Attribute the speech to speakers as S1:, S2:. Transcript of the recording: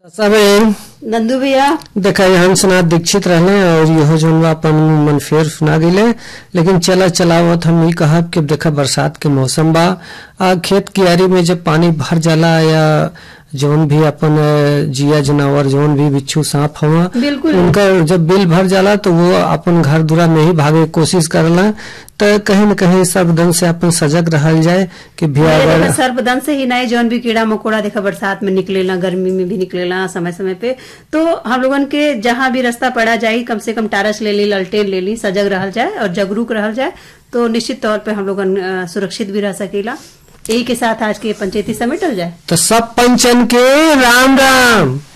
S1: सबे
S2: नंदू भैया
S1: देखा हंसनाथ दीक्षित रहले और यहो जोन बा अपन मन फेर सुना गेले लेकिन चला चलावत हम ई कहब कि देखा बरसात के मौसम बा आ खेत कियारी में जब पानी भर जाला या जौन भी अपन अ, जिया जानवर जौन भी बिच्छू सांप हवा
S2: बिल्कुल।
S1: उनका जब बिल भर जाला तो वो अपन घर दुरा में ही भागे के कोशिश करला तो कहीं न कहीं सर्वदन से अपन सजग रहल जाए कि भैया
S2: ये
S1: अगर
S2: देखा सर्पदन से ही नहीं जौन भी कीड़ा मकोड़ा देखा बरसात में निकलेला गर्मी में भी निकलेला समय समय पे तो हम लोगन के जहाँ भी रास्ता पड़ा जाई कम से कम टारस ले ली ललटेन ले ली सजग रहल जाए और जागरूक रहल जाए तो निश्चित तौर पे हम लोगन अ, सुरक्षित भी रह सकेला यही के साथ आज के पंचायती समेटल जाए
S1: तो सब पंचन के राम राम